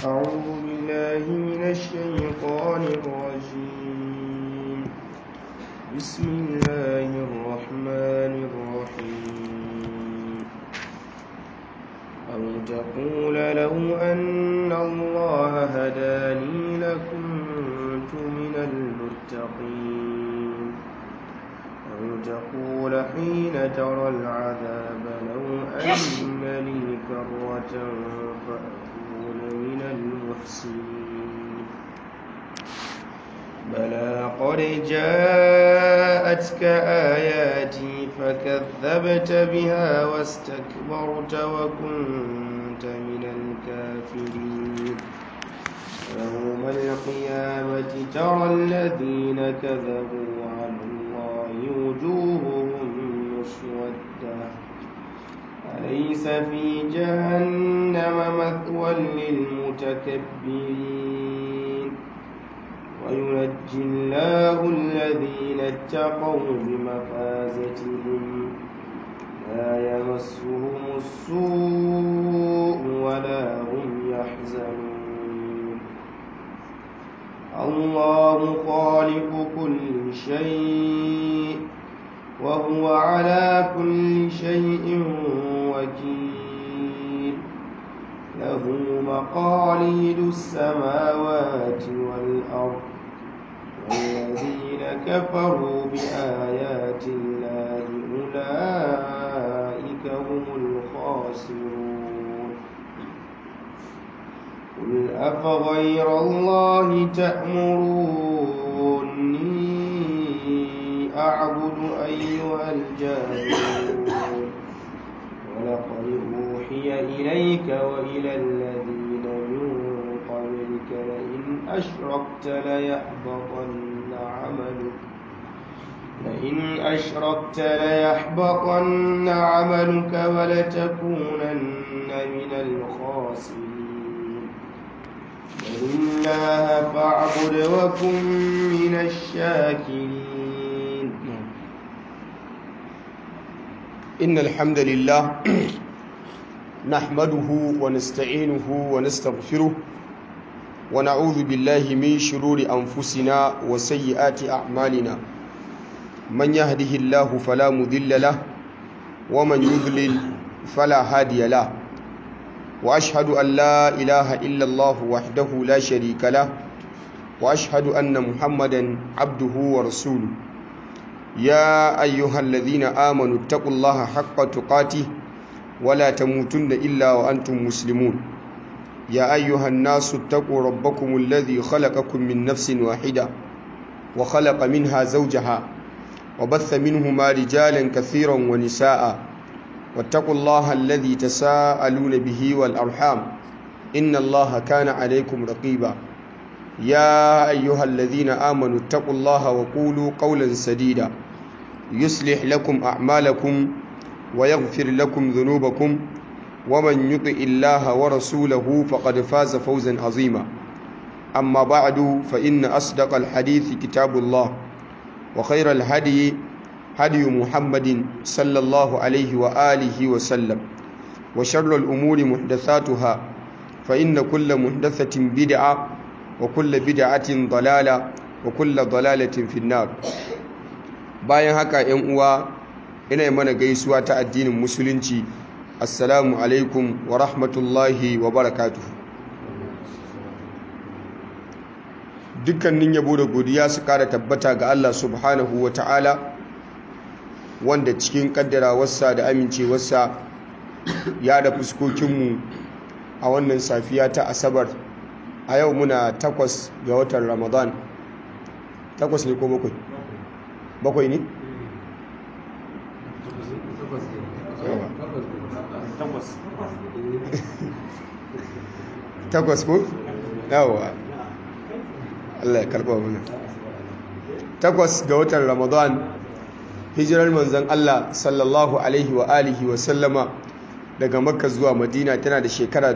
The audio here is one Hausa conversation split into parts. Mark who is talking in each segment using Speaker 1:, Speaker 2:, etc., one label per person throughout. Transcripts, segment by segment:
Speaker 1: أعوذ بالله من الشيطان الرجيم بسم الله الرحمن الرحيم أو تقول لو أن الله هداني لكنت من المتقين أو تقول حين ترى العذاب لو أن لي كرة فأكون من المحسنين بلى قد جاءتك آياتي فكذبت بها واستكبرت وكنت من الكافرين يوم القيامة ترى الذين كذبوا على الله وجوههم مسودة أليس في جهنم مثوى للمتكبرين وينجي الله الذين اتقوا بمفازتهم لا يمسهم السوء ولا هم يحزنون الله خالق كل شيء وهو على كل شيء وكيل له مقاليد السماوات والأرض والذين كفروا بآيات الله أولئك هم الخاسرون قل أفغير الله تأمروني أعبد أيها الجاهلون ولقد أوحي إليك وإلى الذين من قبلك لئن أشركت ليحبطن عملك لئن أشركت ليحبطن عملك ولتكونن من الخاسرين بل الله فاعبد وكن من الشاكرين
Speaker 2: إن الحمد لله نحمده ونستعينه ونستغفره ونعوذ بالله من شرور أنفسنا وسيئات أعمالنا من يهده الله فلا مذل له ومن يضلل فلا هادي له وأشهد أن لا إله إلا الله وحده لا شريك له وأشهد أن محمدا عبده ورسوله يا أيها الذين آمنوا اتقوا الله حق تقاته ولا تموتن إلا وأنتم مسلمون يا أيها الناس اتقوا ربكم الذي خلقكم من نفس واحدة وخلق منها زوجها وبث منهما رجالا كثيرا ونساء واتقوا الله الذي تساءلون به والأرحام إن الله كان عليكم رقيبا يا أيها الذين آمنوا اتقوا الله وقولوا قولا سديدا يصلح لكم أعمالكم ويغفر لكم ذنوبكم ومن يطع الله ورسوله فقد فاز فوزا عظيما أما بعد فإن أصدق الحديث كتاب الله وخير الهدي هدي محمد صلى الله عليه وآله وسلم وشر الأمور محدثاتها فإن كل محدثة بدعة وكل بدعة ضلالة وكل ضلالة في النار bayan haka ‘yan uwa ina mana gaisuwa ta addinin musulunci assalamu alaikum wa rahmatullahi wa barakatuhu dukkanin yabo da godiya su kara tabbata ga Allah subhanahu wa ta'ala wanda cikin kaddarawarsa da amincewarsa ya da fuskokinmu a wannan safiya ta asabar a yau muna takwas ga watan ramadan takwas ne ko bakwai bakwai ne? takwas ko? yawa Allah ya karɓa mana takwas ga watan ramadan hijirar manzan Allah sallallahu alaihi wa alihi wa sallama daga makka zuwa madina tana da shekara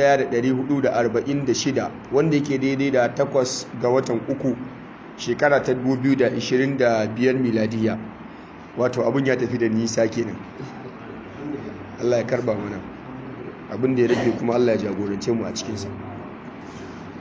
Speaker 2: 1446 wanda yake daidai da takwas ga watan uku shekara ta 2025 miladiya wato abun ya tafi da nisa kenan Allah ya karba mana abin da ya rage kuma Allah ya jagorance mu a cikinsa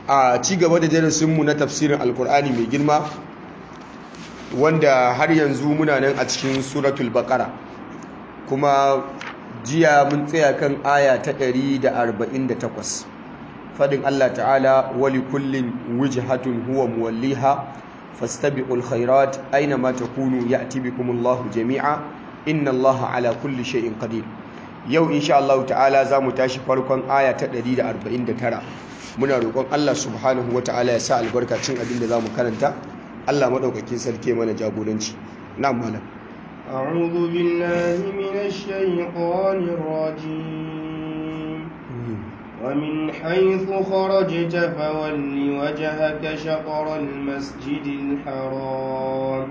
Speaker 2: a ci gaba da darasinmu na tafsirin alkur'ani mai girma wanda har yanzu muna nan a cikin suratul baqara kuma jiya mun tsaya kan aya ta 148 fadin Allah ta'ala wali kullin wijhatun huwa muwalliha fastabiqul khairat aina ma takunu ya'ti bikumullahu jami'a inna Allaha ala kulli shay'in qadir yau insha Allah ta'ala zamu tashi farkon aya ta 149 muna roƙon Allah subhanahu wata'ala ya sa albarka cin abin da zamu karanta Allah madaukakin sarki mana jagoranci na'am malam
Speaker 1: أعوذ بالله من الشيطان الرجيم ومن حيث خرجت فول وجهك شطر المسجد الحرام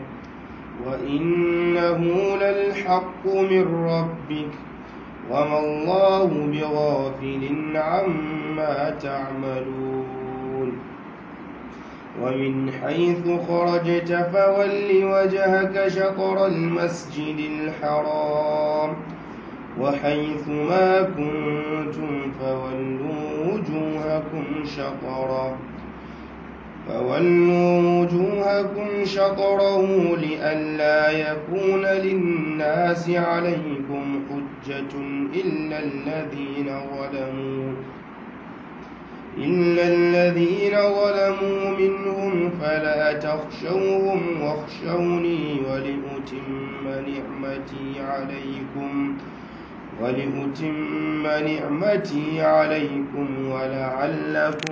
Speaker 1: وإنه للحق من ربك وما الله بغافل عما تعملون ومن حيث خرجت فول وجهك شطر المسجد الحرام وحيث ما كنتم فولوا وجوهكم شطرا فولوا وجوهكم شطره لئلا يكون للناس عليكم حجة إلا الذين ظلموا إلا الذين ظلموا منهم فلا تخشوهم واخشوني ولأتم نعمتي عليكم ولأتم نعمتي عليكم ولعلكم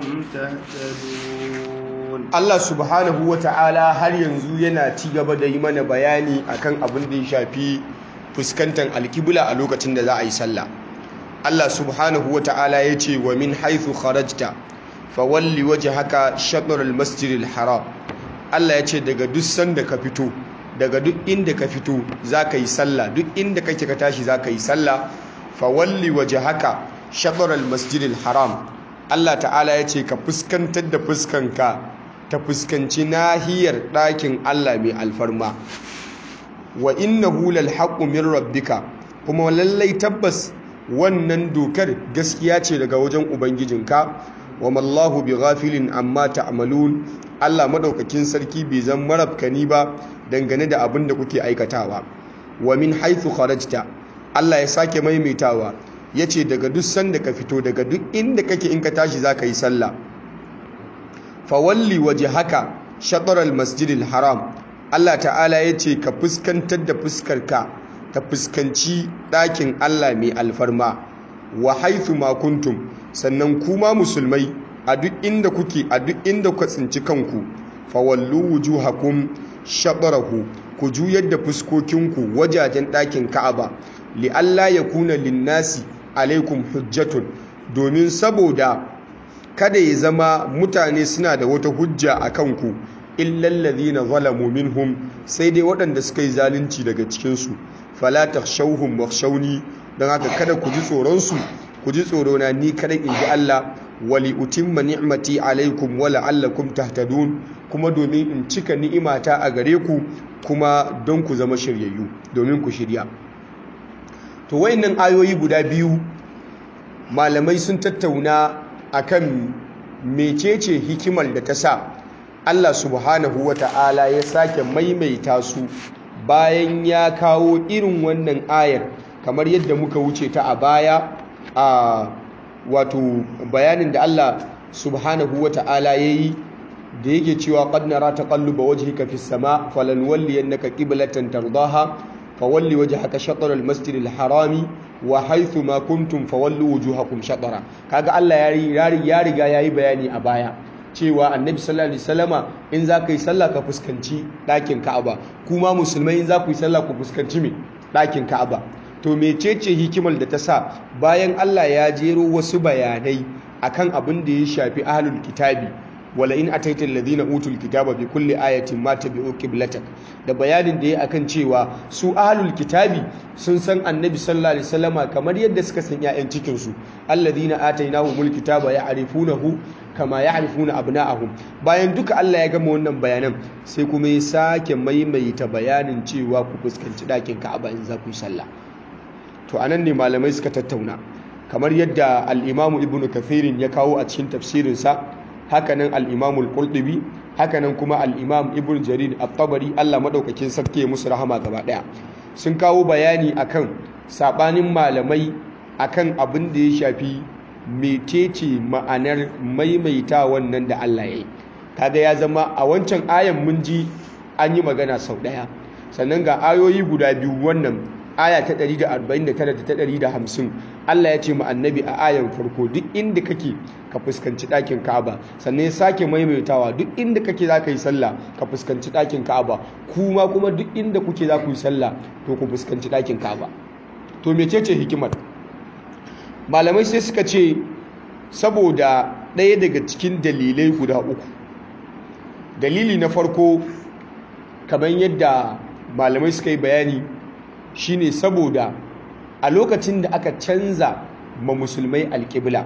Speaker 1: تهتدون
Speaker 2: Allah subhanahu wa ta'ala har yanzu yana ci gaba da yi mana bayani akan abin da ya shafi fuskantar alkibla a lokacin da za a yi sallah Allah subhanahu wa ta'ala ya ce wa min haithu kharajta fawalli wajhaka shatr al-masjid al-haram Allah ya ce daga duk sanda ka fito daga duk inda ka fito zaka yi sallah duk inda kake ka tashi zaka yi sallah fawalli wajhaka shatr al-masjid al-haram Allah ta'ala ya ce ka fuskantar da fuskanka ta fuskanci nahiyar ɗakin Allah mai alfarma wa innahu lal haqqu min rabbika kuma lallai tabbas wannan dokar gaskiya ce daga wajen ubangijinka wa mallahu bi ghafilin amma ta'malun Allah madaukakin sarki bai zan marabkani ba dangane da abin da kuke aikatawa wa min haythu kharajta Allah ya sake maimaitawa yace daga duk sanda ka fito daga duk inda kake in ka tashi zaka yi sallah fawalli wajhaka shatr al-masjid al-haram Allah ta'ala yace ka fuskantar da fuskarka ta fuskanci ɗakin Allah mai alfarma wa haithu ma kuntum sannan kuma musulmai a duk inda kuke a duk inda ku tsinci kanku fawallu wujuhakum shatrahu ku juyar da fuskokinku wajajen ɗakin Ka'aba li alla yakuna linnasi alaikum hujjatun domin saboda kada ya zama mutane suna da wata hujja a kanku illal ladhina zalamu minhum sai dai waɗanda suka yi zalunci daga cikinsu fala takhshawhum wakhshawni dan haka kada ku ji tsoron su ku ji tsoro na ni kada in ji Allah wali utimma ni'mati alaikum wa la'allakum tahtadun kuma domin in cika ni'imata a gare ku kuma don ku zama shiryayyu domin ku shirya to wayannan ayoyi guda biyu malamai sun tattauna akan mecece hikimar da ta sa Allah subhanahu wata'ala ya sake maimaita su bayan ya kawo irin wannan ayar kamar yadda muka wuce ta a baya a wato bayanin da Allah subhanahu wa ta'ala ya yi da yake cewa qad nara taqalluba wajhika fis sama falan walliyannaka qiblatan tardaha fawalli wajhaka shatr al masjid al harami wa haythu ma kuntum fawallu wujuhakum shatra kaga Allah ya ya riga yayi bayani a baya cewa annabi sallallahu alaihi wasallama in za ka yi sallah ka fuskanci ɗakin ka'aba kuma musulmai in za ku yi sallah ku fuskanci me ɗakin ka'aba to mecece hikimar da ta sa bayan Allah ya jero wasu bayanai akan abin da ya shafi ahlul kitabi wala in ataita alladhina utul kitaba bi kulli ayatin ma tabi'u qiblatak da bayanin da ya akan cewa su ahlul kitabi sun san annabi sallallahu alaihi wasallama kamar yadda suka san ƴaƴan cikin su alladhina atainahumul kitaba ya'rifunahu kama ya'rifuna abna'ahum bayan duka Allah ya gama wannan bayanan sai kuma ya sake maimaita bayanin cewa ku fuskanci ɗakin Ka'aba in za ku yi sallah to anan ne malamai suka tattauna kamar yadda al-Imam Ibn Kathirin ya kawo a cikin tafsirinsa hakanan al-imam al-qurtubi hakanan kuma al-imam ibn jarir at-tabari Allah madaukakin sarki musu rahama gaba daya sun kawo bayani akan sabanin malamai akan abin da ya shafi metece ma'anar maimaita wannan da Allah ya yi kaga ya zama a wancan ayan mun ji an yi magana sau daya sannan ga ayoyi guda biyu wannan aya ta 149 da ta 150 Allah ya ce mu annabi a ayan farko duk inda kake ka fuskanci ɗakin Ka'aba sannan ya sake maimaitawa duk inda kake za ka yi sallah ka fuskanci ɗakin Ka'aba kuma kuma duk inda kuke za ku yi sallah to ku fuskanci ɗakin Ka'aba to mecece hikimar malamai sai suka ce saboda ɗaya daga cikin dalilai guda uku dalili na farko kamar yadda malamai suka yi bayani shine saboda a lokacin da aka canza ma musulmai alƙibla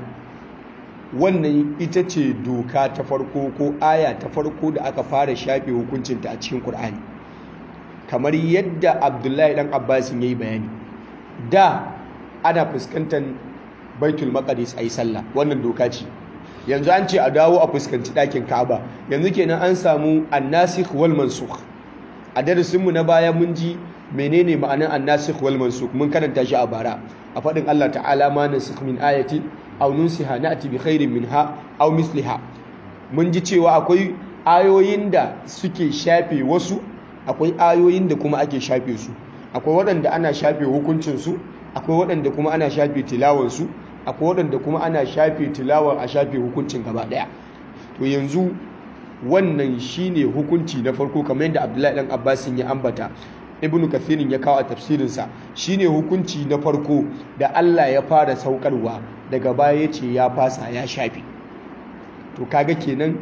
Speaker 2: wannan ita ce doka ta farko ko aya ta farko da aka fara shafe hukuncinta a cikin Kur'ani. kamar yadda abdullahi dan abbasin ya yi bayani da ana fuskantar baitul maqdis ayi sallah wannan doka ce yanzu an ce a dawo a fuskanci ɗakin Ka'aba yanzu kenan an samu annasikh wal mansukh a darasinmu na baya mun ji menene ma'anar annasikh wal mansukh mun karanta shi a bara a faɗin Allah ta'ala ma nasikh min ayati aw nunsiha na'ti bi khairin minha aw misliha mun ji cewa akwai ayoyin da suke shafe wasu akwai ayoyin da kuma ake shafe su akwai waɗanda ana shafe hukuncin su akwai waɗanda kuma ana shafe tilawar su akwai waɗanda kuma ana shafe tilawar a shafe hukuncin gaba ɗaya to yanzu wannan shine hukunci na farko kamar yadda abdullahi dan abbasin ya ambata ibnu kathirin ya kawo a tafsirinsa shine hukunci na farko da allah ya fara saukarwa daga baya ya ce ya fasa ya shafe to kaga kenan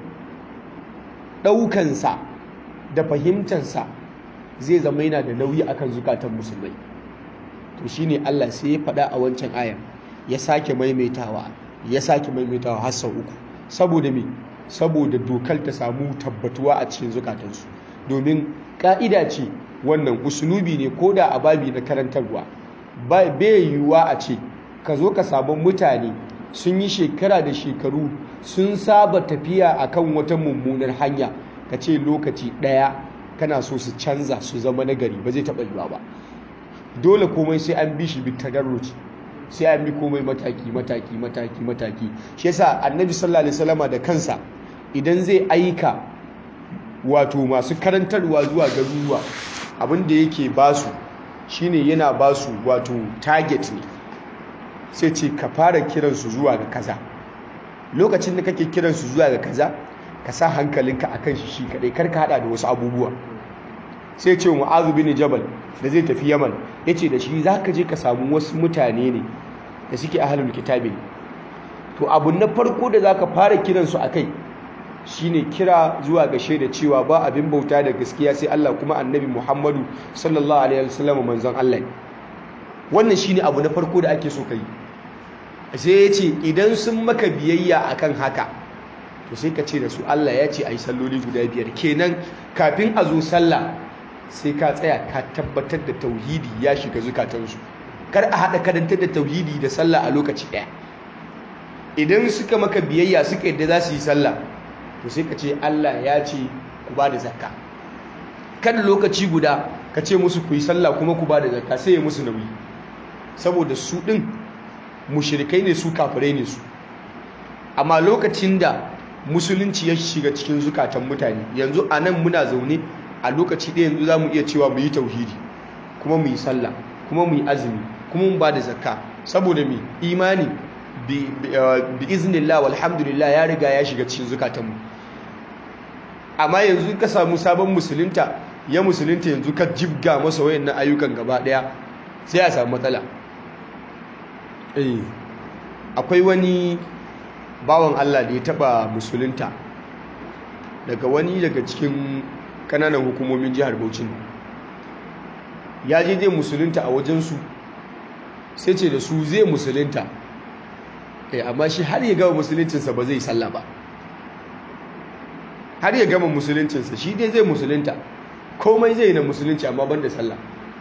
Speaker 2: ɗaukansa da fahimtansa zai zama yana da nauyi akan zukatan musulmai to shine allah sai ya faɗa a wancan ayan ya sake maimaitawa ya sake maimaitawa har sau uku saboda me saboda dokar ta samu tabbatuwa a cikin zukatansu domin ka'ida ce wannan usulubi ne ko da ababi na karantarwa bai yiwuwa a ce ka zo ka sabon mutane sun yi shekara da shekaru sun saba tafiya akan wata mummunar hanya ka ce lokaci ɗaya kana so su canza su zama nagari ba zai taɓa yiwuwa ba dole komai sai an bi shi bitadarruci sai an bi komai mataki mataki mataki mataki shi yasa annabi sallallahu alaihi wasallama da kansa idan zai aika wato masu karantarwa zuwa garuruwa abin da yake basu shine yana basu wato target ne sai ce ka fara kiransu zuwa ga kaza lokacin da kake kiransu zuwa ga kaza ka sa hankalinka akan shi shi kadai kar ka hada da wasu abubuwa sai ce mu'azu bin jabal da zai tafi yaman yace da shi zaka je ka samu wasu mutane ne da suke ahlul kitabi to abu na farko da zaka fara kiransu akai shine kira zuwa ga shaida cewa ba abin bauta da gaskiya sai Allah kuma annabi Muhammadu sallallahu alaihi wasallam manzon Allah wannan shine abu na farko da ake so kai sai ya ce idan sun maka biyayya akan haka to sai ka ce da su Allah ya ce ayi salloli guda biyar kenan kafin a zo sallah sai ka tsaya ka tabbatar da tauhidi ya shiga zukatansu kar a haɗa karantar da tauhidi da sallah a lokaci ɗaya idan suka maka biyayya suka yadda za su yi sallah to sai ka ce Allah ya ce ku ba da zakka kan lokaci guda ka ce musu ku yi sallah kuma ku ba da zakka sai ya musu nauyi saboda su ɗin mushrikai ne su kafirai ne su amma lokacin da musulunci ya shiga cikin zukatan mutane yanzu a nan muna zaune a lokaci ɗaya yanzu za mu iya cewa mu yi tauhidi kuma mu yi sallah kuma mu yi azumi kuma mu ba da zakka saboda mai imani bi iznillah walhamdulillah ya riga ya shiga cikin zukatanmu amma yanzu ka samu sabon musulunta ya musulunta yanzu ka jibga masa wayannan ayyukan gaba daya sai a samu matsala akwai wani bawan Allah da ya taba musulunta daga wani daga cikin kananan hukumomin jihar Bauchi ya je zai musulunta a wajensu sai ce da su zai musulunta eh amma shi har ya gama musuluncinsa ba zai sallah ba har ya gama musuluncinsa shi dai zai musulunta komai zai na musulunci amma ban da sallah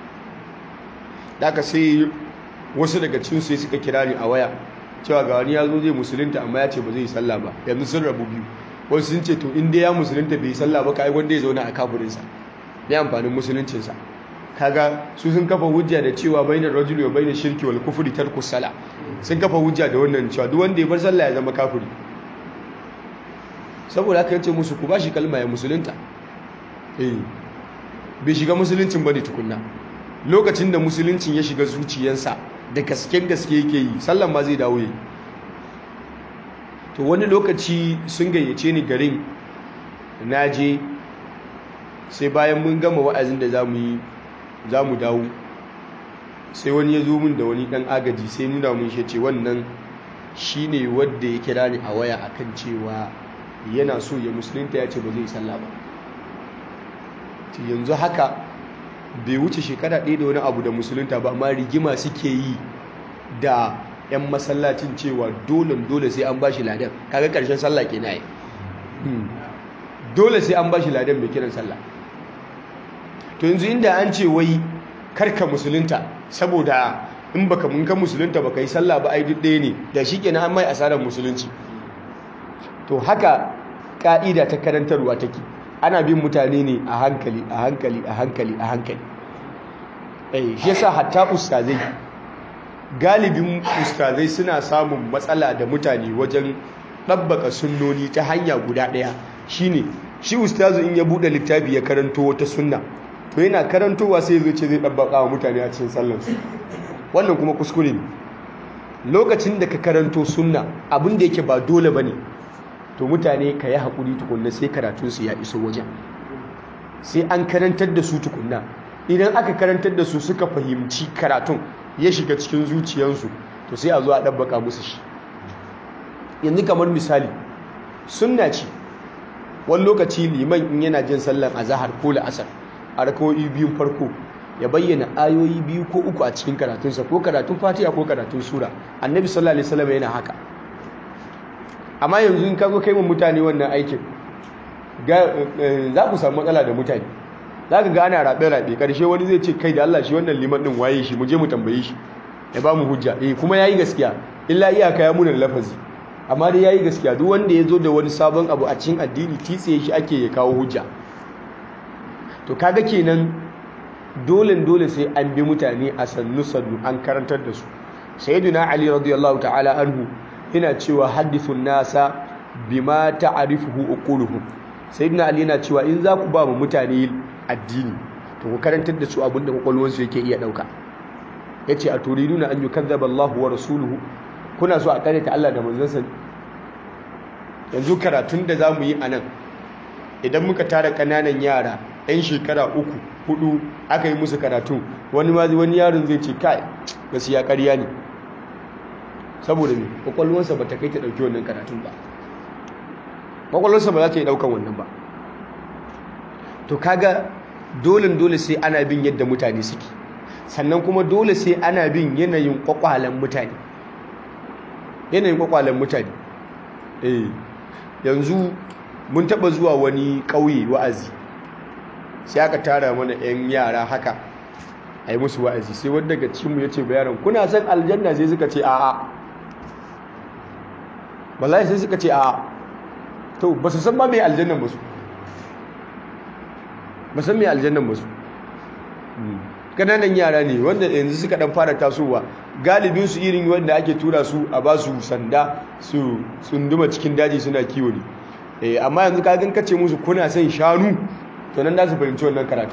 Speaker 2: daga sai wasu daga cikin sai suka kira ni a waya cewa ga wani ya zo zai musulunta amma ya ce ba zai sallah ba yanzu sun rabu biyu wasu sun ce to in dai ya musulunta bai sallah ba kai wanda ya zauna a kaburinsa ne amfanin musuluncinsa kaga su sun kafa hujja da cewa bainar rajuli wa bainar shirki wal kufri tarku sala sun kafa hujja da wannan cewa duk wanda ya bar sallah ya zama kafiri saboda haka yace musu ku bashi kalma ya musulunta eh bai shiga musuluncin bane tukunna lokacin da musuluncin ya shiga zuciyarsa da gasken gaske yake yi sallan ma zai dawo yi to wani lokaci sun gayyace ni garin naje sai bayan mun gama wa'azin da zamu yi za mu dawo sai wani ya zo min da wani dan agaji sai nuna mun shi ce wannan shi ne wadda ya kira ni a waya akan cewa yana so ya musulunta ya ce ba zai sallah ba yanzu haka bai wuce shekara ɗaya da wani abu da musulunta ba amma rigima suke yi da 'yan masallacin cewa dole dole sai an ba shi ladan kaga ƙarshen sallah ke na yi dole sai an ba shi ladan mai kiran sallah to yanzu inda an ce wai karka musulunta saboda in baka mun ka musulunta baka yi sallah ba ai duk ɗaya ne da shi kenan an mai asarar musulunci to haka ka'ida ta karantarwa take ana bin mutane ne a hankali a hankali a hankali a hankali eh shi yasa hatta ustazai galibin ustazai suna samun matsala da mutane wajen ɗabbaka sunnoni ta hanya guda ɗaya shine shi ustazu in ya buɗe littafi ya karanto wata sunna to yana karantowa sai zai ce zai ɗabbaka wa mutane a cikin sallansu wannan kuma kuskure ne lokacin da ka karanto sunna abin da yake ba dole ba ne to mutane ka yi haƙuri tukunna sai karatunsu ya iso wajen sai an karantar da su tukunna idan aka karantar da su suka fahimci karatun ya shiga cikin zuciyarsu to sai a zo a ɗabbaka musu shi yanzu kamar misali sunna ce wani lokaci liman in yana jin sallan azahar ko la'asar a rakawoyi biyun farko ya bayyana ayoyi biyu ko uku a cikin karatunsa ko karatun fatiha ko karatun sura annabi sallallahu alaihi wasallam yana haka amma yanzu in kago kai wa mutane wannan aikin za ku samu matsala da mutane za ka ga ana raɓe-raɓe ƙarshe wani zai ce kai da Allah shi wannan liman ɗin waye shi mu je mu tambaye shi ya ba mu hujja eh kuma yayi gaskiya illa iyaka ya munan lafazi amma dai yayi gaskiya duk wanda ya zo da wani sabon abu a cikin addini titsiye shi ake ya kawo hujja to kaga kenan dole dole sai an bi mutane a sannu sannu an karantar da su sayyidina ali radiyallahu ta'ala anhu yana cewa hadithun nasa bima ta'rifuhu uquluhum sayyidina ali yana cewa in za ku ba mu mutane addini to ku karantar da su abinda kwakwalwarsu yake iya dauka yace a turiduna an yukazzaba Allahu wa rasuluhu kuna so a ta Allah da manzansa yanzu karatun da zamu yi anan idan muka tara kananan yara yan shekara uku hudu aka yi musu karatu wani ma wani yaron zai ce kai gaskiya ƙarya ne saboda me kwakwalwarsa ba ta kai ta ɗauki wannan karatun ba kwakwalwarsa ba za ta yi ɗaukan wannan ba to kaga dole dole sai ana bin yadda mutane suke sannan kuma dole sai ana bin yanayin kwakwalen mutane yanayin kwakwalen mutane eh yanzu mun taɓa zuwa wani ƙauye wa'azi sai aka tara mana 'yan yara haka a yi musu wa'azi sai wanda daga cikinmu ya ce bayaran kuna son aljanna sai suka ce a'a wallahi sai suka ce a'a to ba su san ma mai aljannan ba su ba san mai aljannan ba su kananan yara ne wanda yanzu suka dan fara tasowa galibin su irin wanda ake tura su a ba su sanda su tsunduma cikin daji suna kiwo ne amma yanzu ka gan kace musu kuna son shanu to nan da su fahimci wannan karatu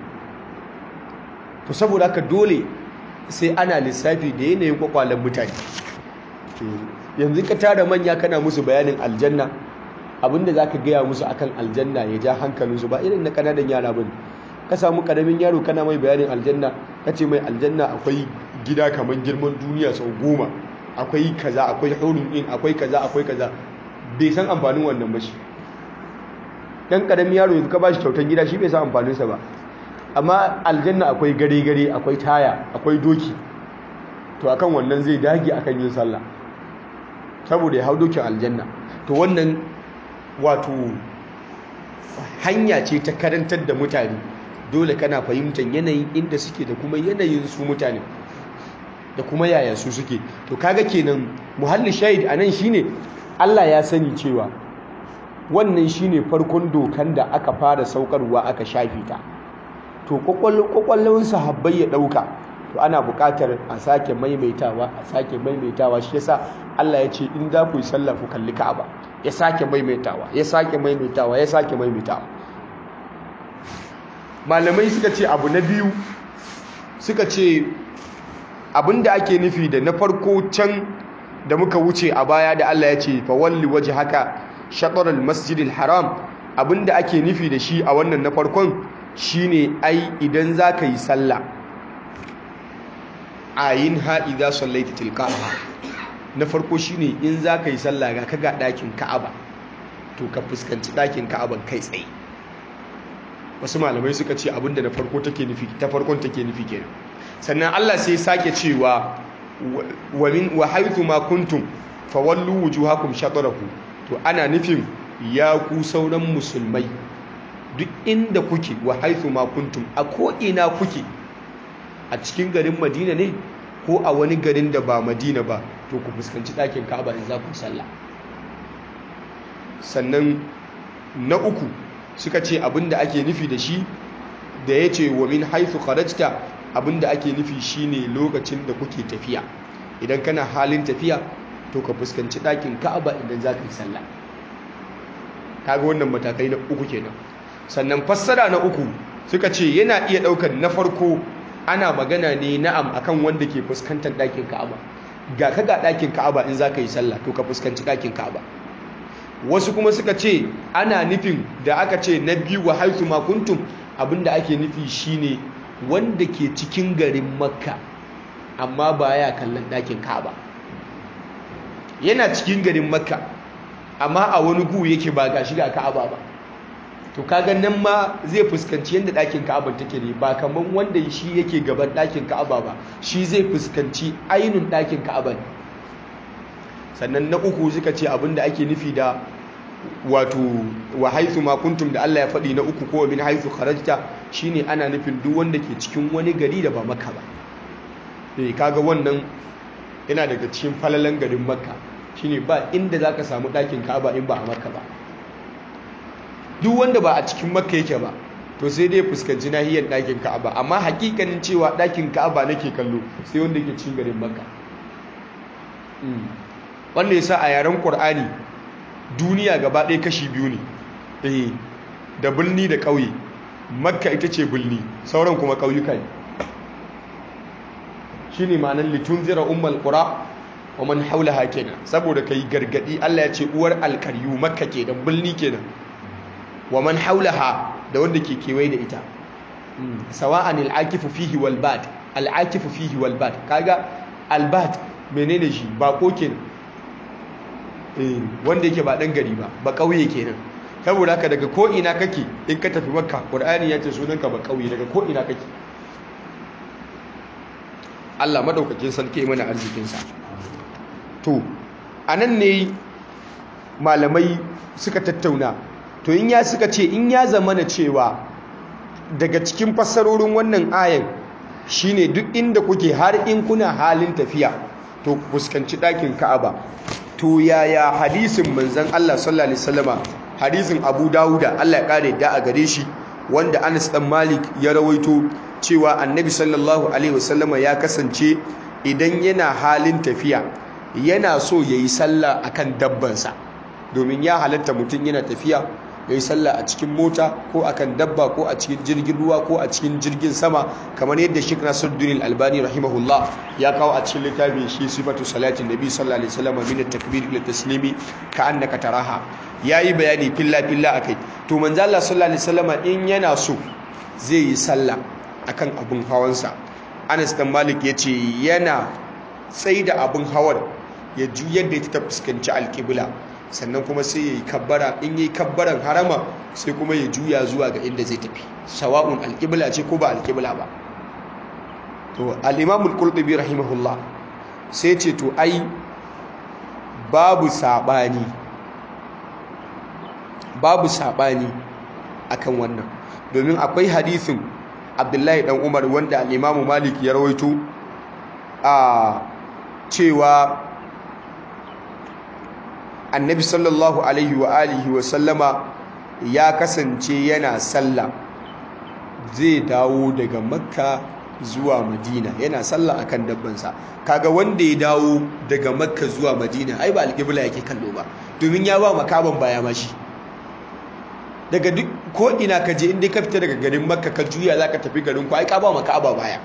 Speaker 2: to saboda haka dole sai ana lissafi da yanayin kwakwalen mutane yanzu ka tara manya kana musu bayanin aljanna abinda za ka gaya musu akan aljanna ya ja hankalinsu ba irin na kananan yara ba ka samu karamin yaro kana mai bayanin aljanna ka ce mai aljanna akwai gida kamar girman duniya sau goma akwai kaza akwai hurun in akwai kaza akwai kaza bai san amfanin wannan ba shi dan karamin yaro yanzu ka ba shi kyautar gida shi bai san amfaninsa ba amma aljanna akwai gare-gare akwai taya akwai doki to akan wannan zai dage akan yin sallah saboda ya hau dokin aljanna to wannan wato hanya ce ta karantar da mutane dole kana fahimtar yanayin inda suke da kuma yanayin su mutane da kuma yaya su suke to kaga kenan muhalli shahid anan shine Allah ya sani cewa wannan shine farkon dokan da aka fara saukarwa aka shafe ta to kwakwallon sahabbai ya ɗauka to ana buƙatar a sake maimaitawa a sake maimaitawa shi yasa Allah ya ce in za ku yi sallah ku kalli Ka'aba ya sake maimaitawa ya sake maimaitawa ya sake maimaitawa malamai suka ce abu na biyu suka ce abinda ake nufi da na farko can da muka wuce a baya da Allah ya ce fa walli waje haka shaɗarar masjidil haram abinda ake nufi da shi a wannan na farkon shine ai idan za ka yi sallah a yin ha'i za su laita tilka'a na farko shine in za ka yi sallah ga ka ga ɗakin ka'aba to ka fuskanci ɗakin ka'aban kai tsaye wasu malamai suka ce abinda na farko take nufi ta farkon take nufi kenan sannan Allah sai sake cewa wa min wa haythu ma kuntum fawallu wujuhakum shatrahu to ana nufin ya ku sauran musulmai duk inda kuke wa haythu ma kuntum a ko ina kuke a cikin garin Madina ne ko a wani garin da ba Madina ba to ku fuskanci ɗakin Ka'aba in za ku sallah sannan na uku suka ce abinda ake nufi da shi da ya ce wa min haithu kharajta abinda ake nufi shine lokacin da kuke tafiya idan kana halin tafiya to ka fuskanci ɗakin ka'aba idan za ka yi sallah kaga wannan matakai na uku kenan sannan fassara na uku suka ce yana iya ɗaukar na farko ana magana ne na'am akan wanda ke fuskantar ɗakin ka'aba ga ka ga ɗakin ka'aba in za ka yi sallah to ka fuskanci ɗakin ka'aba wasu kuma suka ce ana nufin da aka ce na biyu wa haitu makuntum abinda ake nufi shine wanda ke cikin garin makka amma ba ya kallon ɗakin ka'aba yana cikin garin makka amma a wani gu yake ba ga shiga ka'aba ba to kaga nan ma zai fuskanci yadda ɗakin ka'aba take ne ba kamar wanda shi yake gaban ɗakin ka'aba ba shi zai fuskanci ainun ɗakin ka'aba ne sannan na uku suka ce abinda ake nufi da wato wa haithu ma kuntum da Allah ya faɗi na uku ko min haithu kharajta shine ana nufin duk wanda ke cikin wani gari da ba Makka ba eh kaga wannan yana daga cikin falalan garin Makka shine ba inda zaka samu ɗakin Ka'aba in ba a Makka ba duk wanda ba a cikin Makka yake ba to sai dai fuskanci nahiyar ɗakin Ka'aba amma hakikanin cewa ɗakin Ka'aba nake kallo sai wanda ke cikin garin Makka wanda yasa a yaren Qur'ani duniya gaba ɗaya kashi biyu ne eh da birni da ƙauye makka ita ce birni sauran kuma ƙauyuka ne shi ne ma'anar litunzira ummal ƙura wa man haulaha kenan saboda ka yi gargaɗi allah ya ce uwar alkaryu makka ke da birni kenan wa man haulaha da wanda ke kewaye da ita sawa'an al'akifu fihi wal bad al'akifu fihi wal bad kaga albad menene shi bako kenan wanda yake ba dan gari ba ba kauye kenan saboda haka daga ko ina kake in ka tafi makka qur'ani ya ce sunanka ba kauye daga ko ina kake Allah madaukakin sarki mana arzikin sa to anan ne malamai suka tattauna to in ya suka ce in ya zamana cewa daga cikin fassarorin wannan ayan shine duk inda kuke har in kuna halin tafiya to fuskanci ɗakin ka'aba to yaya hadisin manzon Allah sallallahu alaihi wasallama hadisin Abu Dawuda Allah ya kare da a gare shi wanda Anas dan Malik ya rawaito cewa Annabi sallallahu alaihi wasallama ya kasance idan yana halin tafiya yana so yayi sallah akan dabbansa domin ya halatta mutum yana tafiya yayi sallah a cikin mota ko akan dabba ko a cikin jirgin ruwa ko a cikin jirgin sama kamar yadda Sheikh Nasiruddin Albani rahimahullah ya kawo a cikin littafin shi sifatu salatin nabi sallallahu alaihi wasallam min at-takbir ila taslimi ka annaka taraha yayi bayani filla filla akai to manzo Allah sallallahu alaihi wasallam in yana so zai yi sallah akan abun hawansa Anas dan Malik yace yana tsaida abun hawar ya juyar da ita ta fuskanci alqibla sannan kuma sai ya yi kabbara in yi kabbaran harama sai kuma ya juya zuwa ga inda zai tafi sawa'un alƙibla ce ko ba alƙibla ba to al'imamul ƙulɗubi rahimahullah sai ce to ai babu saɓani babu saɓani akan wannan domin akwai hadisin abdullahi ɗan umar wanda al'imamu malik ya rawaito a cewa annabi sallallahu alaihi wa alihi wa sallama ya kasance yana sallah zai dawo daga makka zuwa madina yana sallah akan dabbansa kaga wanda ya dawo daga makka zuwa madina ai ba alƙibla yake kallo ba domin ya ba makaban baya mashi daga duk ko ina ka je inda ka fita daga garin makka ka juya za ka tafi garin ku ai ka ba makaba baya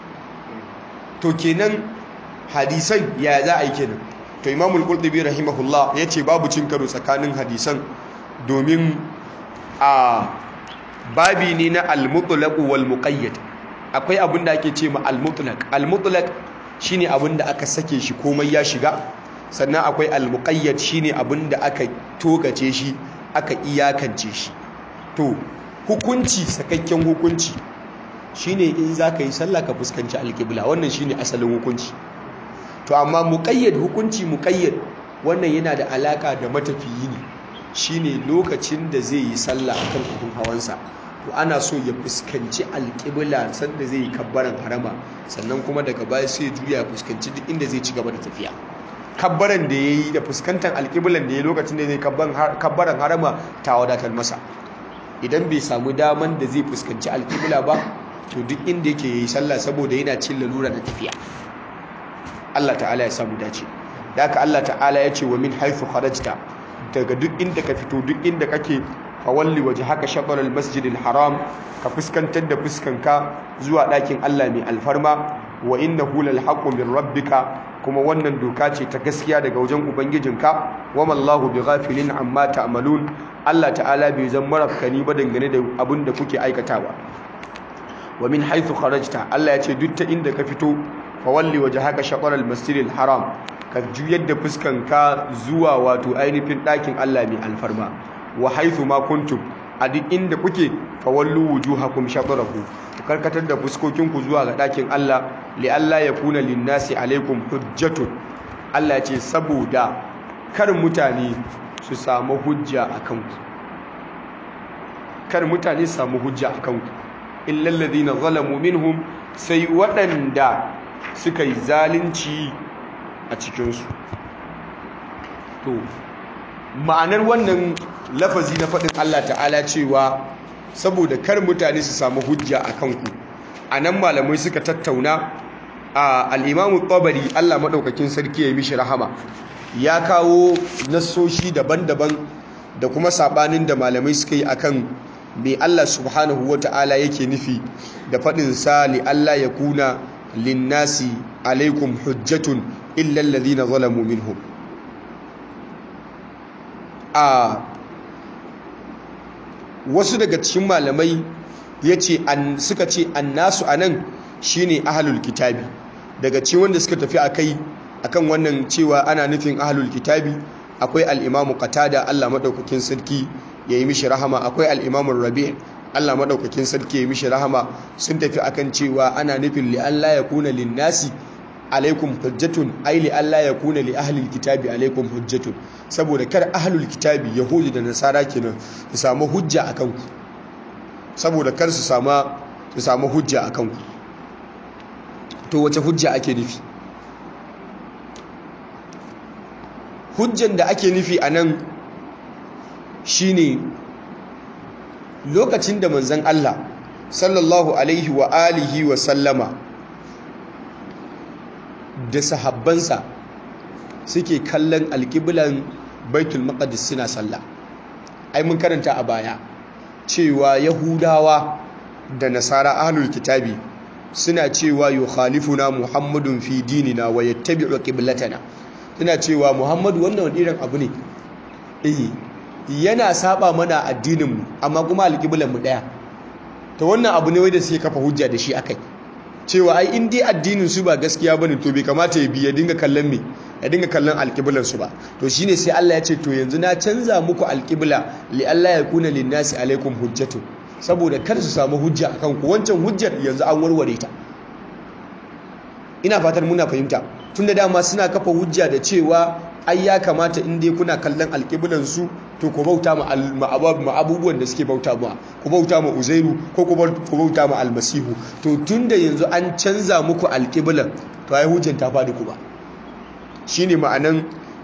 Speaker 2: to kenan hadisan ya za a yi kenan to imamul qurtubi rahimahullah ya ce babu cin karo tsakanin hadisan domin a babi ne na al-mutlaq wal muqayyad akwai abin da ake ce ma al-mutlaq al-mutlaq shine abin da aka sake shi komai ya shiga sannan akwai al-muqayyad shine abin da aka togace shi aka iyakance shi to hukunci sakakken hukunci shine in zaka yi sallah ka fuskanci al-qibla wannan shine asalin hukunci to amma muqayyad hukunci muqayyad wannan yana da alaka da matafiyi ne shine lokacin da zai yi sallah akan abin hawansa to ana so ya fuskanci alƙibla sanda zai yi kabbaran harama sannan kuma daga baya sai juya ya fuskanci duk inda zai ci gaba da tafiya kabbaran da ya yi da fuskantar alƙiblan da ya lokacin da zai kabbaran harama ta wadatar masa idan bai samu daman da zai fuskanci alƙibla ba to duk inda yake yi sallah saboda yana cin lalura da tafiya Allah ta'ala ya samu dace da haka Allah ta'ala ya ce wa min haifu kharajta daga duk inda ka fito duk inda kake fawalli waje haka shaɓarar masjidil haram ka fuskantar da fuskanka zuwa ɗakin Allah mai alfarma wa inna hulal haqqu min rabbika kuma wannan doka ce ta gaskiya daga wajen ubangijinka wa mallahu bi ghafilin amma ta'malun Allah ta'ala bai zan marafkani ba dangane da abin da kuke aikatawa wa min haythu kharajta Allah ya ce duk ta inda ka fito fawalli waje haka shaɓarar masjidil haram ka juyar da fuskanka zuwa wato ainihin ɗakin Allah mai alfarma wa haithu ma kuntum a duk inda kuke fawallu wujuhakum shatrahu ku karkatar da fuskokinku zuwa ga ɗakin Allah li Allah ya kuna linnasi alaikum hujjatun Allah ce saboda kar mutane su samu hujja akan ku kar mutane su samu hujja akan ku illal ladina zalamu minhum sai waɗanda suka yi zalunci a cikinsu to ma'anar wannan lafazi na faɗin Allah ta'ala cewa saboda kar mutane su samu hujja a kanku a nan malamai suka tattauna a al'imamu tabari Allah maɗaukakin sarki ya yi mishi rahama ya kawo nassoshi daban-daban da kuma saɓanin da malamai suka yi akan me Allah subhanahu wa ta'ala yake nufi da faɗin sa li Allah ya kuna linnasi alaikum hujjatun illa alladhina zalamu minhum a wasu daga cikin malamai yace an suka ce annasu anan shine ahlul kitabi daga cikin wanda suka tafi akai akan wannan cewa ana nufin ahlul kitabi akwai al-imamu qatada Allah madaukakin sarki yayi mishi rahama akwai al-imamu rabi' Allah madaukakin sarki yayi mishi rahama sun tafi akan cewa ana nufin li Allah ya kuna linnasi alaikum hujjatun ai li Allah ya kuna li ahlil kitabi alaikum hujjatun saboda kar ahlul kitabi yahudi da nasara kenan su samu hujja akan ku saboda kar su samu su samu hujja akan ku to wace hujja ake nufi hujjan da ake nufi anan shine lokacin da manzon Allah sallallahu alaihi wa alihi wa sallama da sahabbansa suke kallon alƙiblan baitul maqdis suna sallah ai mun karanta a baya cewa yahudawa da nasara ahlul kitabi suna cewa yukhalifuna muhammadun fi dinina wa yattabi'u qiblatana suna cewa muhammadu wannan wani irin abu ne eh yana saba mana addinin mu amma kuma alƙiblan mu daya to wannan abu ne wanda suke kafa hujja da shi akai cewa ai in dai addinin su ba gaskiya bane to bai kamata ya bi ya dinga kallon me ya dinga kallon alƙiblan su ba to shine sai Allah ya ce to yanzu na canza muku alƙibla li Allah ya kuna linnasi alaikum hujjatu saboda kar su samu hujja akan ku wancan hujjar yanzu an warware ta ina fatan muna fahimta tunda dama suna kafa hujja da cewa ai ya kamata in dai kuna kallon alƙiblan su to ku bauta ma abubuwan da suke bauta ma ku bauta ma uzairu ko ku bauta ma almasihu to tunda yanzu an canza muku alƙiblan to ai hujjan ta faɗi ku ba shine ma'anan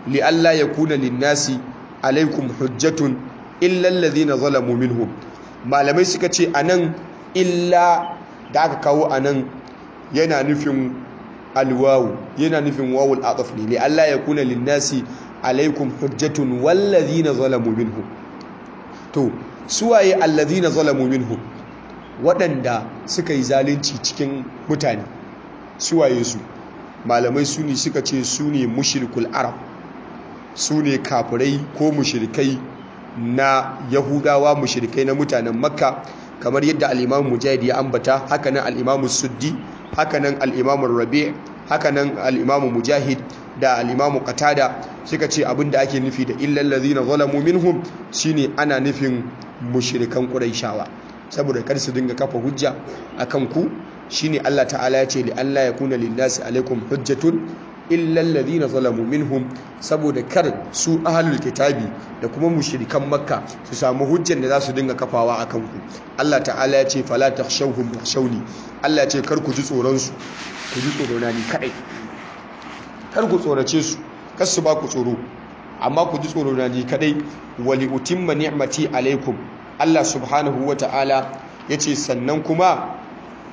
Speaker 2: li alla yakuna lin-nasi alaikum hujjatun illa alladhina zalamu minhum malamai suka ce anan illa da aka kawo anan yana nufin alwawu yana nufin wawul ataf ne li alla yakuna lin-nasi alaikum hujjatun wallazina zalamu minhum to suwaye allazina zalamu minhum waɗanda suka yi zalunci cikin mutane suwaye su malamai su ne suka ce su ne mushrikul arab su ne kafirai ko mushrikai na yahudawa mushrikai na mutanen makka kamar yadda al'imamu mujahid ya ambata hakanan al'imamu suddi hakanan al'imamu rabi hakanan al'imamu mujahid da al'imamu qatada suka ce abinda ake nufi da illal ladhina zalamu minhum shine ana nufin mushrikan quraishawa saboda kar su dinga kafa hujja akan ku shine Allah ta'ala ya ce li Allah ya kuna linnasi alaikum hujjatun illa alladhina zalamu minhum saboda kar su ahlul kitabi da kuma mushrikan makka su samu hujjan da za su dinga kafawa akan ku Allah ta'ala ya ce fala takhshawhum wakhshawni Allah ya ce kar ku ji tsoron su ku ji tsoro na ni kadai kar ku tsorace su kar su ba ku tsoro amma ku ji tsoro na ni kadai wali utimma ni'mati alaikum Allah subhanahu wa ta'ala ya ce sannan kuma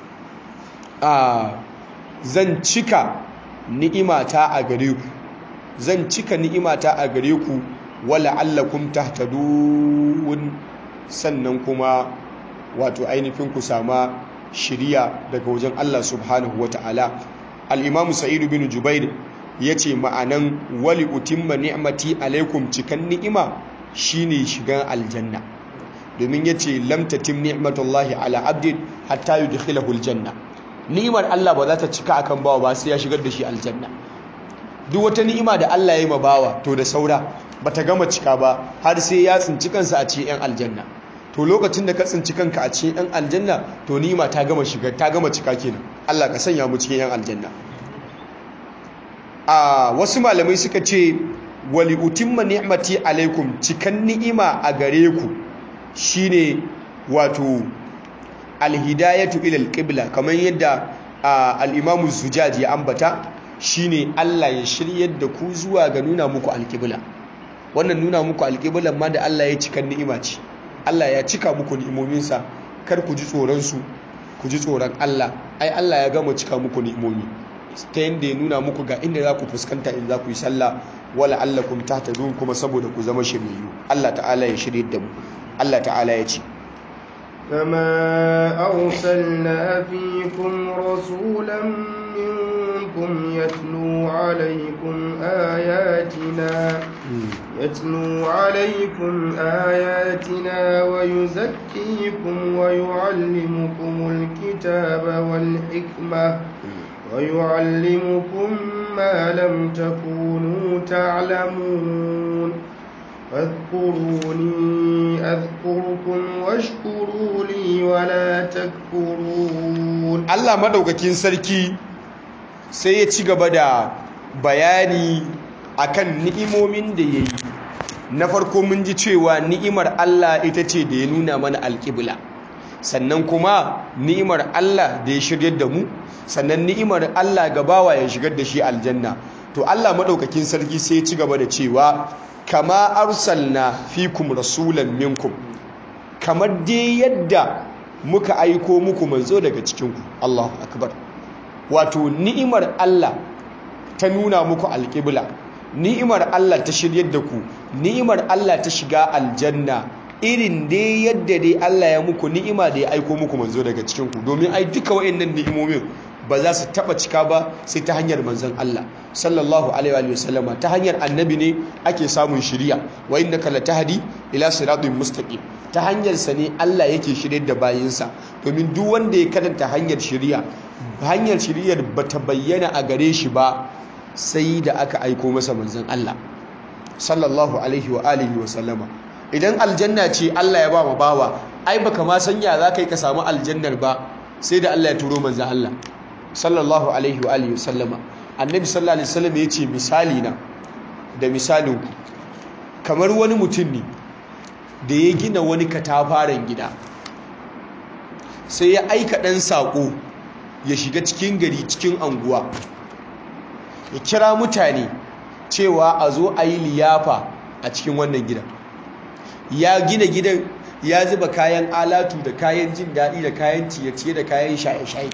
Speaker 2: a zan cika ni'imata a gare ku zan cika ni'imata a gare ku wala allakum tahtadun sannan kuma wato ainihin ku sama shiriya daga wajen Allah subhanahu wa ta'ala al-imamu sa'id bin jubair yace ma'anan wali utimma ni'mati alaikum cikan ni'ima shine shigan aljanna domin ya ce lamtatim ni'matullahi ala abdin hatta yudkhilahu aljanna ni'imar Allah ba za ta cika akan bawa ba sai ya shigar da shi aljanna duk wata ni'ima da Allah ya yi ma bawa to da saura bata gama cika ba har sai ya tsinci kansa a cikin yan aljanna to lokacin da ka tsinci kanka a cikin yan aljanna to ni'ima ta gama shiga ta gama cika kenan Allah ka sanya mu cikin yan aljanna a wasu malamai suka ce wali utimma ni'mati alaikum cikan ni'ima a gare ku shine wato alhidayatu ila alqibla kamar yadda al-imamu zujaj ya ambata shine Allah ya shiryar da ku zuwa ga nuna muku alqibla wannan nuna muku alqiblan ma da Allah ya cika ni'ima ce Allah ya cika muku ni'imominsa kar ku ji tsoron su ku ji tsoron Allah ai Allah ya gama cika muku ni'imomi ta yadda ya nuna muku ga inda za ku fuskanta in za ku yi sallah wala allakum tahtadun kuma saboda ku zama shiryayyu Allah ta'ala ya shirye da mu Allah ta'ala ya ce
Speaker 1: كما أرسلنا فيكم رسولا منكم يتلو عليكم آياتنا يتلو عليكم آياتنا ويزكيكم ويعلمكم الكتاب والحكمة ويعلمكم ما لم تكونوا تعلمون فاذكروني أذكركم واشكروا لي ولا تكفرون
Speaker 2: الله مدوكاكين سركي sai ya ci gaba da bayani akan ni'imomin da ya yi na farko mun ji cewa ni'imar Allah ita ce da ya nuna mana alƙibla sannan kuma ni'imar Allah da ya shiryar da mu sannan ni'imar Allah gabawa ya shigar da shi aljanna to Allah madaukakin sarki sai ya ci gaba da cewa kama arsalna fikum rasulan minkum kamar dai yadda muka aiko muku manzo daga cikinku Allahu akbar wato ni'imar Allah ta nuna muku alƙibla ni'imar Allah ta shiryar da ku ni'imar Allah ta shiga aljanna irin dai yadda dai Allah ya muku ni'ima da ya aiko muku manzo daga cikinku domin ai duka wayannan ni'imomin ba za su taba cika ba sai ta hanyar manzon Allah sallallahu alaihi wa sallama ta hanyar annabi ne ake samun shiriya wa innaka latahdi ila siratin mustaqim ta hanyar sa ne Allah yake shiryar da bayinsa domin duk wanda ya karanta hanyar shiriya hanyar shiriyar bata bayyana a gare shi ba sai da aka aiko masa manzon Allah sallallahu alaihi wa alihi wa sallama idan aljanna ce Allah ya ba mu bawa ai baka ma sanya za ka yi ka samu aljannar ba sai da Allah ya turo manzon Allah sallallahu alaihi wa alihi sallama annabi sallallahu alaihi wasallam yace misali na da misalin ku kamar wani mutum ne da ya gina wani katafaren gida sai ya aika dan sako ya shiga cikin gari cikin anguwa ya kira mutane cewa a zo a yi liyafa a cikin wannan gidan ya gina gidan ya zuba kayan alatu da kayan jin daɗi da kayan ciye-ciye da kayan shaye-shaye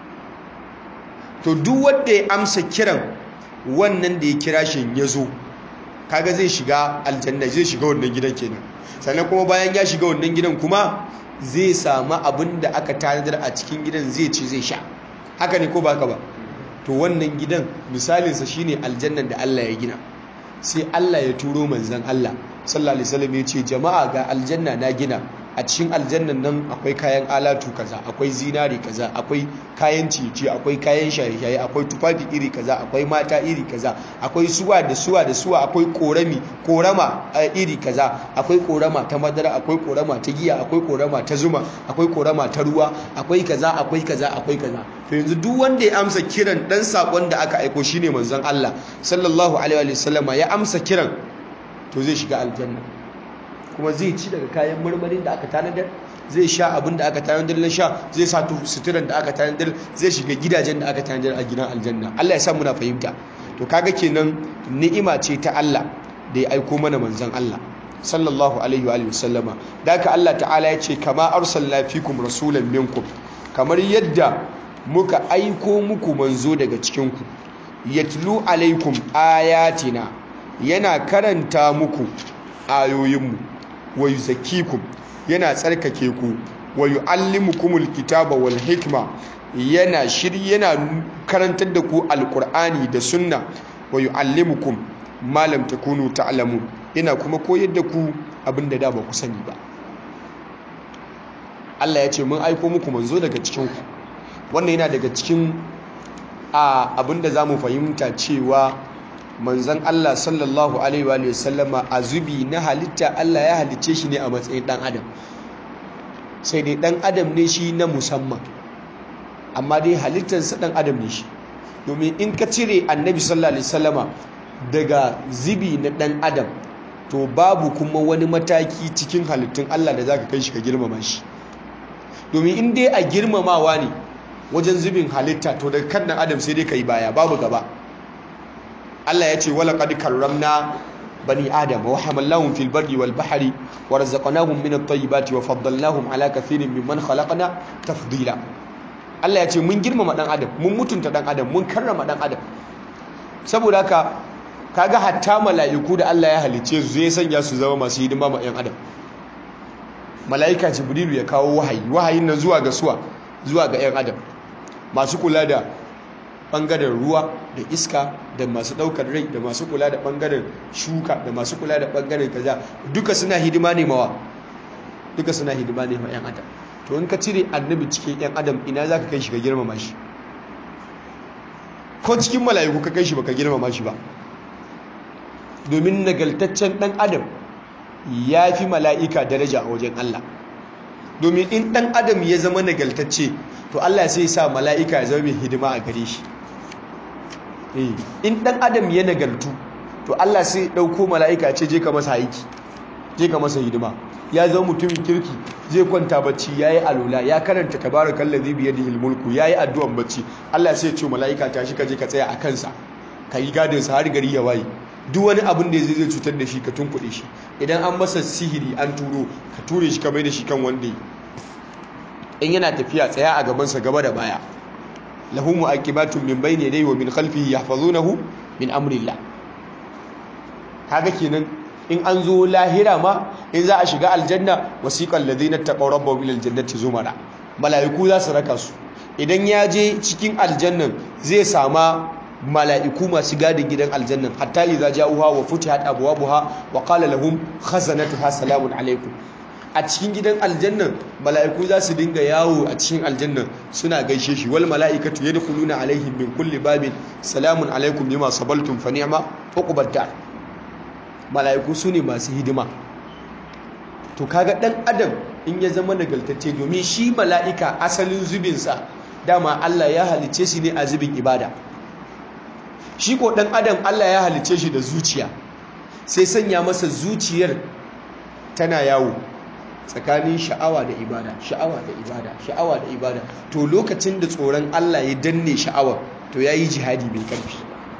Speaker 2: to duk wanda ya amsa kiran wannan da ya kira shi ya zo kaga zai shiga aljanna zai shiga wannan gidan kenan sannan kuma bayan ya shiga wannan gidan kuma zai samu abin da aka tanadar a cikin gidan zai ci zai sha haka ne ko baka ba to wannan gidan misalinsa shine aljannan da Allah ya gina sai Allah ya turo manzon Allah sallallahu alaihi wasallam ya ce jama'a ga aljanna na gina a cikin aljannan nan akwai kayan alatu kaza akwai zinari kaza akwai kayan ciye akwai kayan shaye-shaye akwai tufafi iri kaza akwai mata iri kaza akwai suwa da suwa da suwa akwai korami korama iri kaza akwai korama ta madara akwai korama ta giya akwai korama ta zuma akwai korama ta ruwa akwai kaza akwai kaza akwai kaza to yanzu duk wanda ya amsa kiran dan sakon da aka aiko shine manzon Allah sallallahu alaihi wasallama ya amsa kiran to zai shiga aljanna kuma zai ci daga kayan marmarin da aka tanadar zai sha abin da aka tanadar na sha zai sa suturan da aka tanadar zai shiga gidajen da aka tanadar a gidan aljanna Allah ya sa muna fahimta to kaga kenan ni'ima ce ta Allah da ya aiko mana manzon Allah sallallahu alaihi wa alihi wasallama da haka Allah ta'ala ya ce kama arsalna fikum rasulan minkum kamar yadda muka aiko muku manzo daga cikin ku yatlu alaikum ayatina yana karanta muku ayoyinmu wa yuzakkikum yana tsarkake ku wa yuallimukumul kitaba wal hikma yana shiri yana karantar da ku alqur'ani da sunna wa yuallimukum ma lam takunu ta'lamun yana kuma koyar da ku abinda da ba ku sani ba Allah ya ce mun aiko muku manzo daga cikin ku wannan yana daga cikin a abinda zamu fahimta cewa manzan Allah sallallahu alaihi wa sallama a zubi na halitta Allah ya halicce shi ne a matsayin dan adam sai dai dan adam ne shi na musamman amma dai halittarsa dan adam ne shi domin in ka cire annabi sallallahu alaihi sallama daga zubi na dan adam to babu kuma wani mataki cikin halittun Allah da zaka kai shi ka girmama shi domin in dai a girmamawa ne wajen zubin halitta to daga kan dan adam sai dai kai baya babu gaba Allah ya ce wala qad karramna bani adam wa hamalnahum fil barri wal bahri wa razaqnahum min at-tayyibati wa faddalnahum ala kathirin mimman khalaqna tafdila Allah ya ce mun girmama dan adam mun mutunta dan adam mun karrama dan adam saboda haka kaga hatta mala'iku da Allah ya halice su zai sanya su zama masu hidima ma yan adam mala'ika jibrilu ya kawo wahayi wahayin nan zuwa ga suwa zuwa ga yan adam masu kula da bangaren ruwa da iska da masu daukar rai da masu kula da bangaren shuka da masu kula da bangaren kaza duka suna hidima ne mawa duka suna hidima ne ma yan adam to in ka cire annabi cikin yan adam ina zaka kai shi ka girmama shi ko cikin mala'iku ka kai shi baka girmama shi ba domin nagaltaccen dan adam ya fi mala'ika daraja a wajen Allah domin in dan adam ya zama nagaltacce to Allah sai sa mala'ika ya zama mai hidima a gare shi in dan adam ya nagartu to Allah sai dauko mala'ika ce je ka masa aiki je ka masa hidima ya zama mutumin kirki zai kwanta bacci yayi alula ya karanta tabarakallazi bi yadihi almulku yayi addu'an bacci Allah sai ya ce mala'ika tashi ka je ka tsaya a kansa ka yi gadin sa har gari ya waye duk wani abin da zai zai cutar da shi ka tunkuɗe shi idan an masa sihiri an turo ka ture shi ka mai da shi kan wanda in yana tafiya tsaya a gabansa gaba da baya lahu mu'aqibatun min bayni yadayhi wa min khalfihi yahfazunahu min amrillah kaga kenan in an zo lahira ma in za a shiga aljanna wasiqal ladina taqaw rabbahum ila aljannati zumara malaiku za su raka su idan ya je cikin aljannan zai sama mala'iku masu gadin gidan aljannan hatta idza ja'uha wa futihat abwabuha wa qala lahum khazanatuha salamun alaikum a cikin gidan aljannan mala'iku za su dinga yawo a cikin aljannan suna gaishe shi wal mala'ikatu yadkhuluna alaihim min kulli babin salamun alaikum bima sabaltum fa ni'ma uqbad dar mala'iku sune masu hidima to kaga dan adam in ya zama nagaltacce domin shi mala'ika asalin zubinsa dama Allah ya halice shi ne a zubin ibada shi ko dan adam Allah ya halice shi da zuciya sai sanya masa zuciyar tana yawo tsakanin sha'awa da ibada sha'awa da ibada sha'awa da ibada to lokacin da tsoron Allah ya danne sha'awa to yayi jihadi mai karfi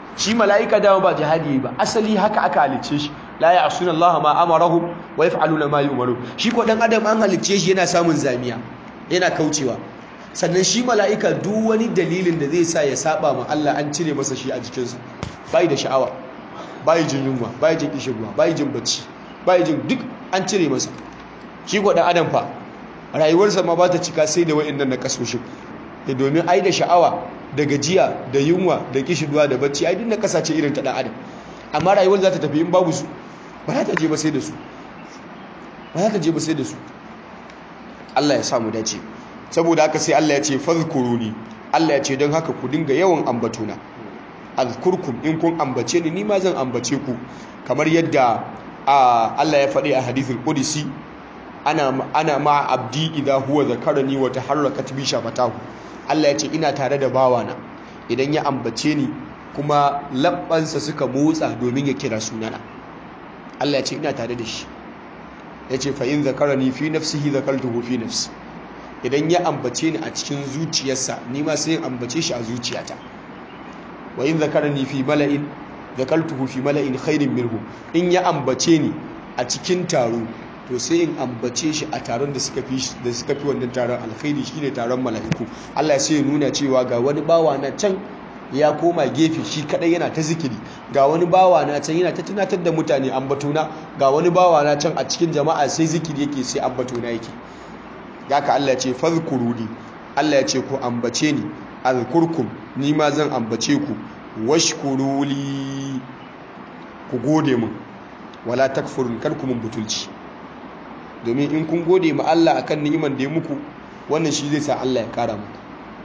Speaker 2: shi mala'ika dama ba jihadi ba asali haka aka halicce shi la ya'suna Allah ma amarahum wa yaf'aluna ma yu'maru shi ko dan adam an halicce shi yana samun zamiya yana kaucewa sannan shi mala'ika duk wani dalilin da zai sa ya saba ma Allah an cire masa shi a jikinsa bai da sha'awa bai jin yunwa bai jin kishirwa bai jin bacci bai jin duk an cire masa shi ko dan adam fa rayuwarsa ma ba ta cika sai da wa'annan na kasoshin da domin ai da sha'awa da gajiya da yunwa da kishirwa da bacci ai duk na kasace irin ta dan adam amma rayuwar za ta tafi in babu su ba za ta je ba sai da su ba za ta je ba sai da su Allah ya samu dace saboda haka sai Allah ya ce fadhkuruni Allah ya ce don haka ku dinga yawan ambatuna azkurkum in kun ambace ni ni ma zan ambace ku kamar yadda Allah ya faɗi a hadithul qudsi ana ana ma abdi idha huwa zakarani wa taharrakat bi shafatahu Allah ya ce ina tare da bawana idan ya ambace ni kuma labbansa suka motsa domin ya kira sunana Allah ya ce ina tare da shi ya ce fa'in zakarani fi nafsihi zakartuhu fi nafsi idan ya ambace ni a cikin zuciyarsa ni ma sai ambace shi a zuciyata wa in zakarani fi mala'in zakartuhu fi mala'in khairin minhu in ya ambace ni a cikin taro to sai in ambace shi a taron da suka fi da suka fi wannan taron alkhairi shine taron mala'iku Allah sai ya nuna cewa ga wani bawa na can ya koma gefe shi kadai yana ta zikiri ga wani bawa na can yana ta tunatar da mutane ambatuna ga wani bawa na can a cikin jama'a sai zikiri yake sai ambatuna yake haka Allah ya ce fadhkuruni Allah ya ce ku ambace ni azkurkum ni ma zan ambace ku washkuruli ku gode min wala takfurun kar ku mun butulci domin in kun gode ma Allah akan ni'imar da ya muku wannan shi zai sa Allah ya kara muku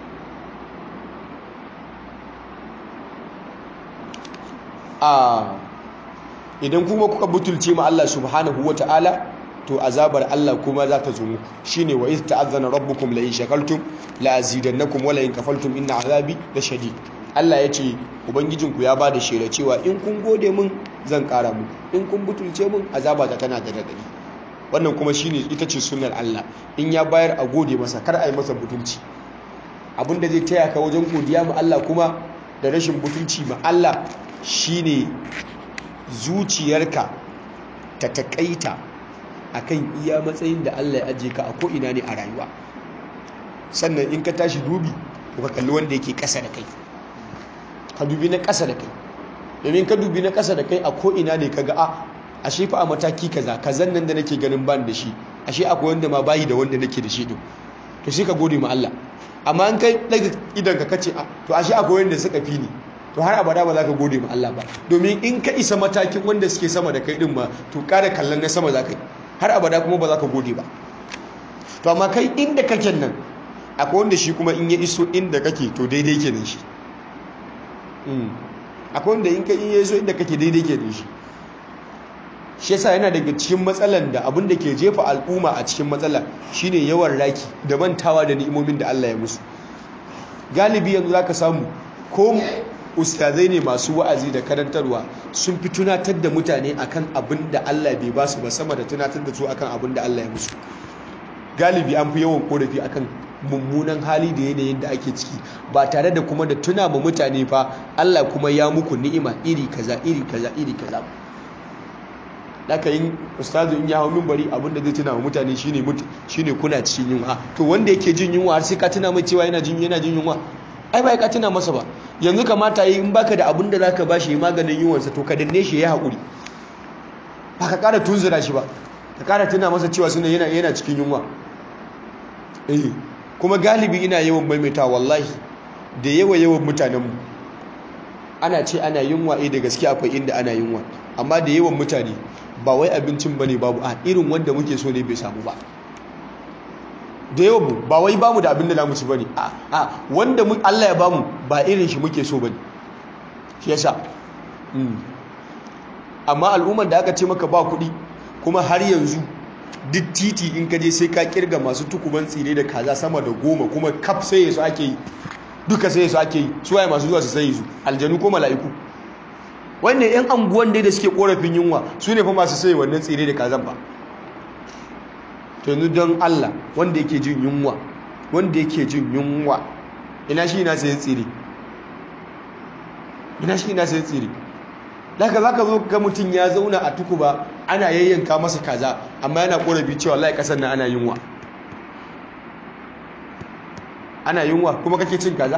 Speaker 2: a idan kuma kuka butulce ma Allah subhanahu ta'ala to azabar Allah kuma za ta zo muku shine wa iz ta'azzana rabbukum la in shakartum la azidannakum wa la in kafartum inna azabi la shadid Allah ya ce ubangijinku ya bada shela cewa in kun gode min zan kara muku in kun butulce min azaba ta tana da radadi wannan kuma shine ita ce sunnar Allah in ya bayar a gode masa kar a yi masa butulci abinda zai taya ka wajen godiya ma Allah kuma da rashin butulci ma Allah shine zuciyarka ta takaita akan iya matsayin da Allah ya ajiye ka a ko'ina ne a rayuwa sannan in ka tashi dubi ka kalli wanda yake ƙasa da kai ka dubi na ƙasa da kai domin ka dubi na ƙasa da kai a ko'ina ne ka ga a ashe fa a mataki kaza kazan nan da nake ganin ban da shi ashe akwai wanda ma bayi da wanda nake da shi din to sai ka gode ma Allah amma in kai daga idan ka kace to ashe akwai wanda suka fi ni to har abada ba za ka gode ma Allah ba domin in ka isa matakin wanda suke sama da kai din ma to ƙara kallon na sama za ka yi har abada kuma ba za ka gode ba to amma kai inda kake nan akwai wanda shi kuma in ya iso inda kake to daidai ke shi akwai wanda in ka in ya iso inda kake daidai ke shi shi yasa yana daga cikin matsalan da abin da ke jefa al'umma a cikin matsala shine yawan raki da mantawa da ni'imomin da Allah ya musu galibi yanzu zaka samu ko ustazai ne masu wa'azi da karantarwa sun fi tunatar da mutane akan abin da Allah bai ba su ba sama da tunatar da su akan abin da Allah ya musu galibi an fi yawan korafi akan mummunan hali da yanayin da ake ciki ba tare da kuma da tuna ma mutane fa Allah kuma ya muku ni'ima iri kaza iri kaza iri kaza daga yin ustazu in ya hau mimbari abin da zai tuna ma mutane shine shine kuna cikin yunwa to wanda yake jin yunwa har sai ka tuna mai cewa yana jin yana jin yunwa ai ba ka tuna masa ba yanzu kamata yi in baka da abin da zaka bashi yi maganin yunwarsa to ka danne shi ya haƙuri ba ka ƙara tunzura shi ba ka ƙara tuna masa cewa suna yana yana cikin yunwa eh kuma galibi ina yawan maimaita wallahi da yawa yawan mutanenmu ana ce ana yunwa eh da gaske akwai inda ana yunwa amma da yawan mutane ba wai abincin bane babu a irin wanda muke so ne bai samu ba da yau ba wai bamu da abin da zamu ci bane a a wanda Allah ya bamu ba irin shi muke so bane shi yasa amma al'ummar da aka ce maka ba kuɗi kuma har yanzu duk titi in ka je sai ka kirga masu tukuban tsire da kaza sama da goma kuma kaf sai yasu ake yi duka sai yasu ake yi su waye masu zuwa su sai su aljanu ko mala'iku wannan yan anguwan dai da suke korafin yunwa su ne fa masu sai wannan tsire da kazan ba to yanzu don Allah wanda yake jin yunwa wanda yake jin yunwa ina shi ina sayan tsire ina shi ina sai tsire daga za ka zo ga mutum ya zauna a tukuba ana yayyanka masa kaza amma yana ƙorafi cewa wallahi ƙasar nan ana yunwa ana yunwa kuma kake cin kaza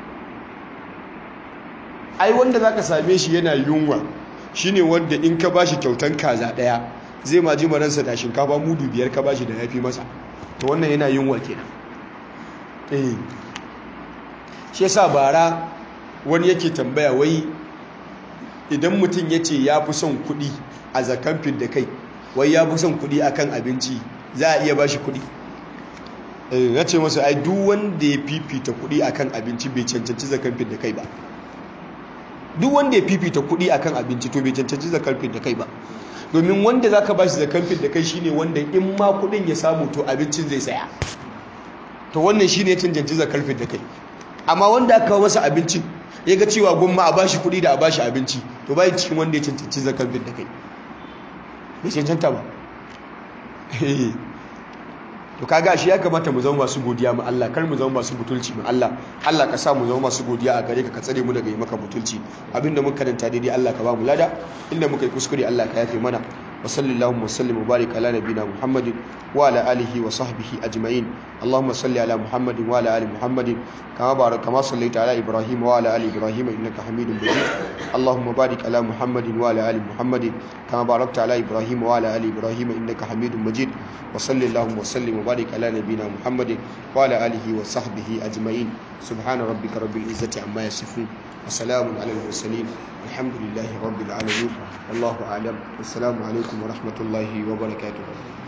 Speaker 2: ai wanda za ka same shi yana yunwa shine wanda in ka bashi kyautan kaza ɗaya zai ma ji maransa da shinkafa mudu biyar ka bashi da yafi masa to wannan yana yunwa kenan eh shi yasa bara wani yake tambaya wai idan mutum ya ce ya fi son kuɗi a zakan da kai wai ya fi son kuɗi akan abinci za a iya ba shi kuɗi ya ce masa ai duk wanda ya fifita kuɗi akan abinci bai cancanci zakan da kai ba duk wanda ya fifita kuɗi akan abinci to bai cancanci zakan da kai ba domin wanda za ka ba shi zakan da kai shine wanda in ma kuɗin ya samu to abincin zai saya to wannan shine ya cancanci zakan da kai amma wanda aka kawo masa abincin ya ga cewa gwamma a bashi kuɗi da a bashi abinci to bai cikin wanda ya cancanci zakar da kai bai cancanta ba to kaga shi ya kamata mu zama masu godiya ma Allah kar mu zama masu butulci ma Allah Allah ka sa mu zama masu godiya a gare ka ka tsare mu daga yi maka butulci abinda muka karanta daidai Allah ka ba mu lada inda muka yi kuskure Allah ka yafe mana wa sallallahu wa sallim wa barik ala nabina muhammadin wa ala alihi wa sahbihi ajma'in allahumma salli ala muhammadin wa ala ali muhammadin kama barak kama sallaita ala ibrahim wa ala ali ibrahim innaka hamidum majid allahumma barik ala muhammadin wa ala ali muhammadin kama barakta ala ibrahim wa ala ali ibrahim innaka hamidum majid wa sallallahu wa sallim wa barik ala nabina muhammadin wa ala alihi wa sahbihi ajma'in subhana rabbika rabbil izzati amma yasifun وسلام على المرسلين الحمد لله رب العالمين والله أعلم والسلام عليكم ورحمة الله وبركاته